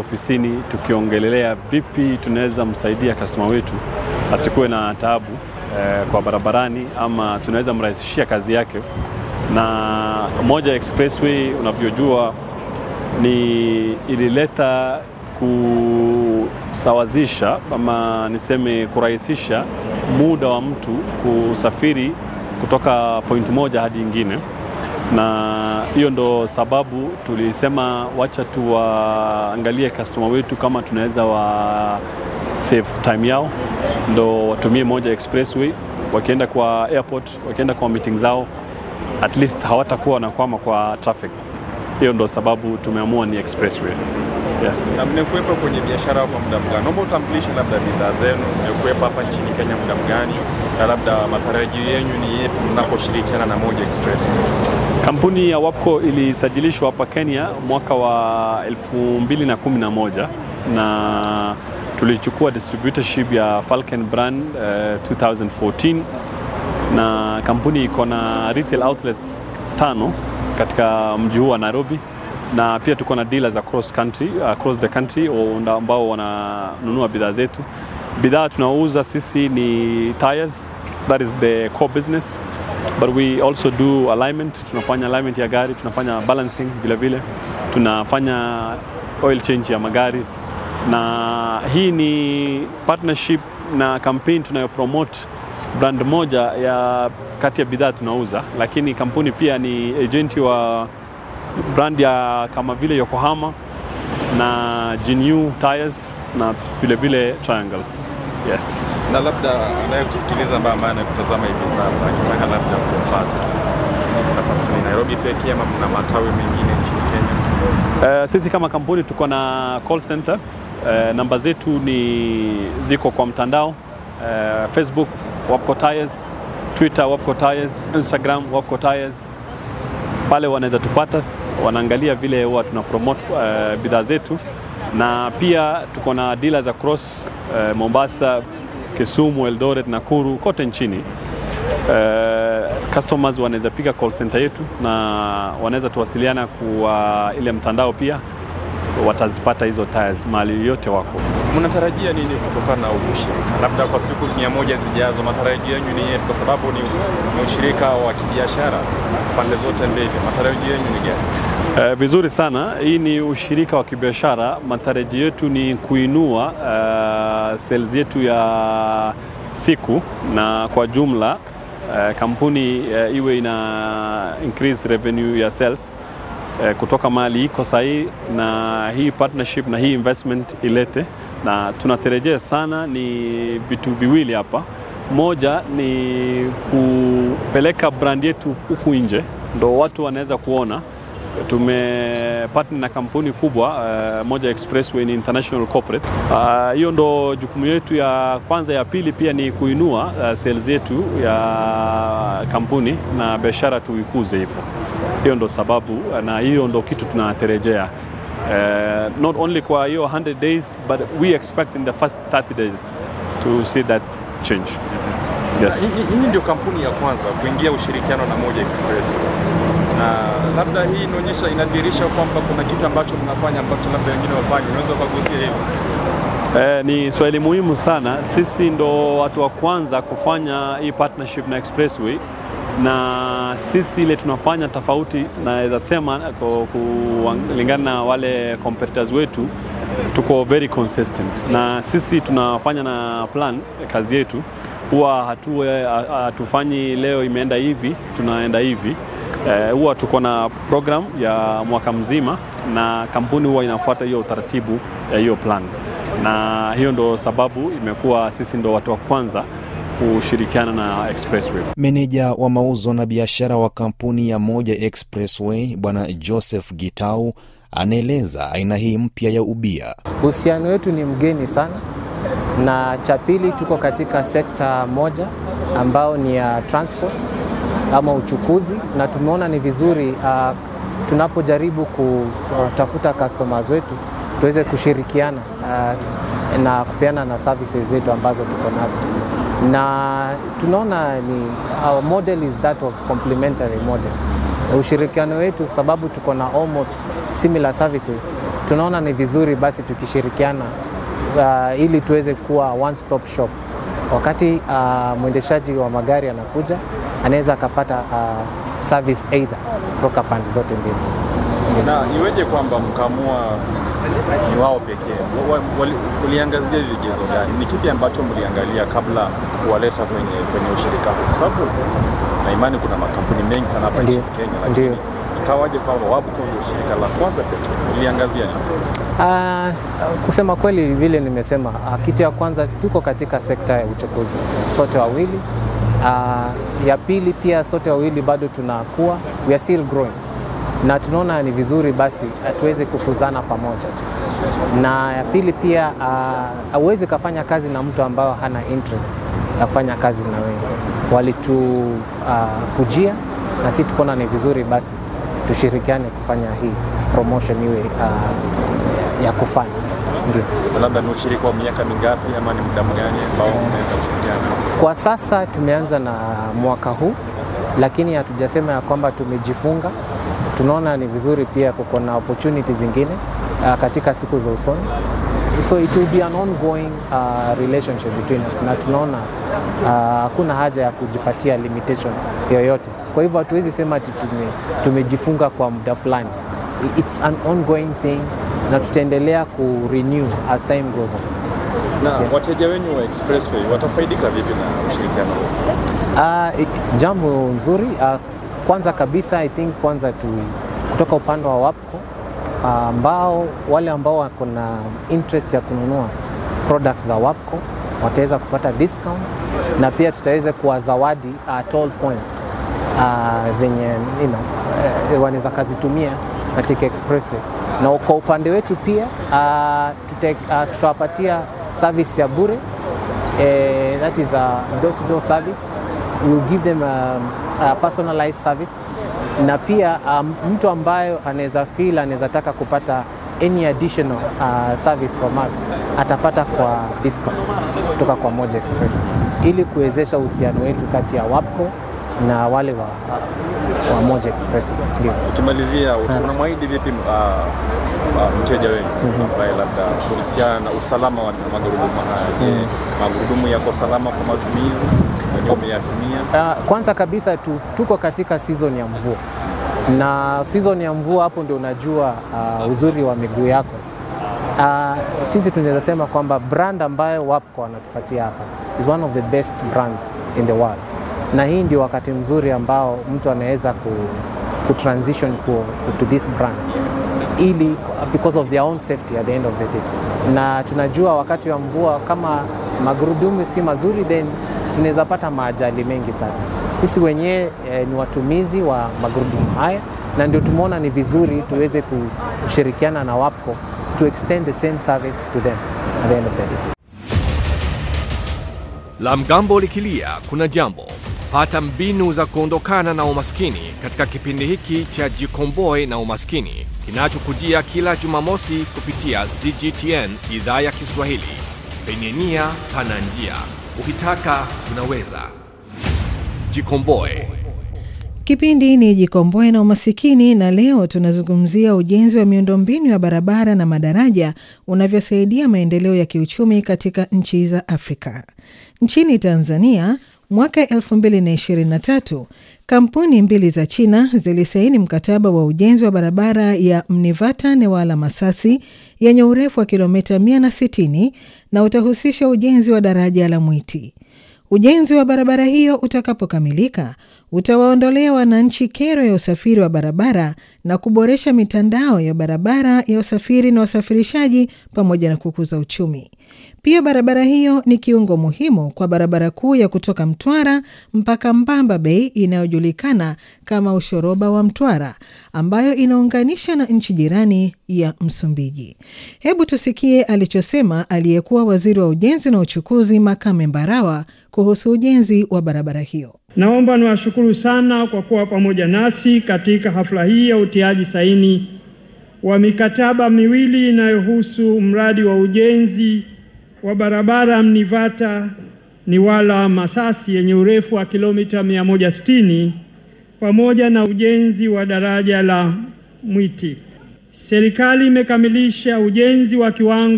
ofisini tukiongelelea vipi tunaweza msaidia customer wetu asikuwe na taabu eh, kwa barabarani ama tunaweza mrahisishia kazi yake. Na moja expressway unavyojua ni ilileta kusawazisha ama niseme kurahisisha muda wa mtu kusafiri kutoka point moja hadi ingine, na hiyo ndo sababu tulisema wacha tuwaangalie customer wetu kama tunaweza wa save time yao, ndo watumie moja expressway wakienda kwa airport, wakienda kwa meeting zao, at least hawatakuwa wanakwama kwa traffic. Hiyo ndo sababu tumeamua ni expressway. Yes. Na mmekuwepo kwenye biashara kwa muda mgani? Naomba utambulishe labda bidhaa zenu, mmekuwepo hapa nchini Kenya muda mgani, na labda matarajio yenu ni yepi mnaposhirikiana na Moja Express? Kampuni ya Wapco ilisajilishwa hapa Kenya mwaka wa 2011 na tulichukua distributorship ya Falcon brand uh, 2014 na kampuni iko na retail outlets tano katika mji huu wa Nairobi na pia tuko na dealers across country, across the country ambao wananunua bidhaa zetu. Bidhaa tunaouza sisi ni tires, that is the core business but we also do alignment, tunafanya alignment ya gari, tunafanya balancing vile vile, tunafanya oil change ya magari, na hii ni partnership na campaign tunayopromote brand moja ya kati ya bidhaa tunauza, lakini kampuni pia ni agenti wa brand ya kama vile Yokohama na Jinyu Tires na vile vile Triangle. Yes. Na labda anayekusikiliza ambaye ambaye anakutazama hivi sasa akitaka labda kupata unapatikana Nairobi pekee ama mna matawi mengine nchini Kenya? Uh, sisi kama kampuni tuko na call center. Uh, namba zetu ni ziko kwa mtandao uh, Facebook Wapco Tires, Twitter Wapco Tires, Instagram Wapco Tires. Pale wanaweza tupata, wanaangalia vile huwa tuna promote uh, bidhaa zetu, na pia tuko na dealers across uh, Mombasa, Kisumu, Eldoret, Nakuru, kote nchini. Uh, customers wanaweza piga call center yetu na wanaweza tuwasiliana kwa ile mtandao pia watazipata hizo tires mahali yote wako. Mnatarajia nini kutokana na ushirika, labda kwa siku mia moja zijazo? Matarajio yenu ni yepi? Kwa sababu ni, ni ushirika wa kibiashara pande zote mbili, matarajio yenu ni gani? Uh, vizuri sana. Hii ni ushirika wa kibiashara. Matarajio yetu ni kuinua uh, sales yetu ya siku na kwa jumla uh, kampuni uh, iwe ina increase revenue ya sales uh, kutoka mahali iko sahii, na hii partnership na hii investment ilete, na tunatarajia sana ni vitu viwili hapa. Moja ni kupeleka brand yetu huku nje, ndo watu wanaweza kuona tumepartner na kampuni kubwa uh, Moja Expressway ni international corporate. Hiyo uh, ndo jukumu yetu ya kwanza. Ya pili pia ni kuinua uh, sales yetu ya kampuni na biashara tuikuze hivyo. Hiyo ndo sababu na hiyo ndo kitu tunatarejea uh, not only kwa hiyo 100 days but we expect in the first 30 days to see that change. Yes. Hii ndio kampuni ya kwanza kuingia ushirikiano na Moja Expressway na labda hii inaonyesha inadhihirisha kwamba kuna kitu ambacho mnafanya ambacho labda wengine wafanye, unaweza ukagusia hivyo? Eh, ni swali muhimu sana. Sisi ndo watu wa kwanza kufanya hii partnership na Expressway, na sisi ile tunafanya tofauti, naweza sema kulingana na wale competitors wetu, tuko very consistent, na sisi tunafanya na plan kazi yetu huwa hatufanyi leo imeenda hivi tunaenda hivi huwa uh, tuko na program ya mwaka mzima na kampuni huwa inafuata hiyo utaratibu ya hiyo plan, na hiyo ndo sababu imekuwa sisi ndo watu wa kwanza kushirikiana na Expressway. Meneja wa mauzo na biashara wa kampuni ya Moja Expressway Bwana Joseph Gitau anaeleza aina hii mpya ya ubia. Uhusiano wetu ni mgeni sana, na cha pili tuko katika sekta moja ambao ni ya transport ama uchukuzi, na tumeona ni vizuri uh, tunapojaribu kutafuta customers wetu tuweze kushirikiana uh, na kupeana na services zetu ambazo tuko nazo, na tunaona ni our model is that of complementary model. ushirikiano wetu, sababu tuko na almost similar services, tunaona ni vizuri basi tukishirikiana uh, ili tuweze kuwa one stop shop. Wakati uh, mwendeshaji wa magari anakuja, anaweza akapata uh, service either kutoka pande zote mbili. Na iweje kwamba mkaamua ni wao pekee? Wa- wa- wali- Uliangazia vigezo gani? Ni kipi ambacho mliangalia kabla kuwaleta kwenye, kwenye ushirika huu? Kwa sababu na imani kuna makampuni mengi sana hapa Ndio, nchini Kenya, lakini ndio. ikawaje kwamba WABCO ndio shirika la kwanza pekee? Uliangazia nini? Uh, kusema kweli vile nimesema, uh, kitu ya kwanza tuko katika sekta ya uchukuzi sote wawili. Uh, ya pili pia sote wawili bado tunakuwa, we are still growing, na tunaona ni vizuri basi uh, tuweze kukuzana pamoja. Na ya pili pia uh, hauwezi kafanya kazi na mtu ambao hana interest ya kufanya kazi na wewe. Walitu uh, kujia na sisi tukaona ni vizuri basi tushirikiane kufanya hii promotion iwe uh, ya kufanya ndio. Labda ni ushirika wa miaka mingapi ama ni muda mgani ambao mnaenda kushirikiana? Kwa sasa tumeanza na mwaka huu, lakini hatujasema ya kwamba tumejifunga. Tunaona ni vizuri pia kuko na opportunity zingine uh, katika siku za usoni, so it will be an ongoing uh, relationship between us, na tunaona uh, hakuna haja ya kujipatia limitation yoyote. Kwa hivyo hatuwezi sema ati tume, tumejifunga kwa muda fulani. It's an ongoing thing na tutaendelea ku renew as time goes on. Na wateja wenyu wa Expressway watafaidika vipi na ushirikiano huu? Uh, jambo nzuri uh, kwanza kabisa I think kwanza tu kutoka upande wa WAPCO uh, ambao wale ambao wako na interest ya kununua products za WAPCO wataweza kupata discounts na pia tutaweza kuwazawadi uh, toll points uh, zenye you know, uh, wanaweza kazitumia katika expressway na kwa upande wetu pia uh, tute, uh, tutawapatia service ya bure uh, that is a door-to-door service we'll give them a, a personalized service na pia um, mtu ambayo anaweza feel anaweza taka kupata any additional uh, service from us atapata kwa discount kutoka kwa Moja Express ili kuwezesha uhusiano wetu kati ya WAPCO na wale wa, wa Moja Express. Ndio. Tukimalizia, unamwahidi vipi uh, uh, mteja wenu ambaye labda kuhusiana na usalama wa magurudumu haya? Je, magurudumu yako salama kwa matumizi? Wenyewe umeyatumia? Uh, kwanza kabisa tu, tuko katika season ya mvua na season ya mvua, hapo ndio unajua uh, uzuri wa miguu yako. Uh, sisi tunaweza sema kwamba brand ambayo WAPCO wanatupatia hapa is one of the best brands in the world, na hii ndio wakati mzuri ambao mtu anaweza ku, ku transition ku, to this brand ili because of their own safety at the end of the day, na tunajua wakati wa mvua kama magurudumu si mazuri, then tunaweza pata maajali mengi sana. Sisi wenyewe eh, ni watumizi wa magurudumu haya, na ndio tumeona ni vizuri tuweze kushirikiana na WAPCO to extend the same service to them at the end of the day. La mgambo likilia kuna jambo. Pata mbinu za kuondokana na umaskini katika kipindi hiki cha Jikomboe na Umaskini kinachokujia kila Jumamosi kupitia CGTN idhaa ya Kiswahili. Penye nia pana njia, ukitaka unaweza. Jikomboe. Kipindi ni Jikomboe na Umasikini, na leo tunazungumzia ujenzi wa miundombinu ya barabara na madaraja unavyosaidia maendeleo ya kiuchumi katika nchi za Afrika. Nchini Tanzania, mwaka 2023 kampuni mbili za China zilisaini mkataba wa ujenzi wa barabara ya Mnivata Newala Masasi yenye urefu wa kilomita 160 na utahusisha ujenzi wa daraja la Mwiti. Ujenzi wa barabara hiyo utakapokamilika utawaondolea wananchi kero ya usafiri wa barabara na kuboresha mitandao ya barabara ya usafiri na usafirishaji pamoja na kukuza uchumi. Pia barabara hiyo ni kiungo muhimu kwa barabara kuu ya kutoka Mtwara mpaka Mbamba Bay inayojulikana kama ushoroba wa Mtwara ambayo inaunganisha na nchi jirani ya Msumbiji. Hebu tusikie alichosema aliyekuwa waziri wa ujenzi na uchukuzi Makame Mbarawa kuhusu ujenzi wa barabara hiyo. Naomba niwashukuru sana kwa kuwa pamoja nasi katika hafla hii ya utiaji saini wa mikataba miwili inayohusu mradi wa ujenzi wa barabara Mnivata Niwala Masasi yenye urefu wa kilomita 160 pamoja na ujenzi wa daraja la Mwiti. Serikali imekamilisha ujenzi wa kiwango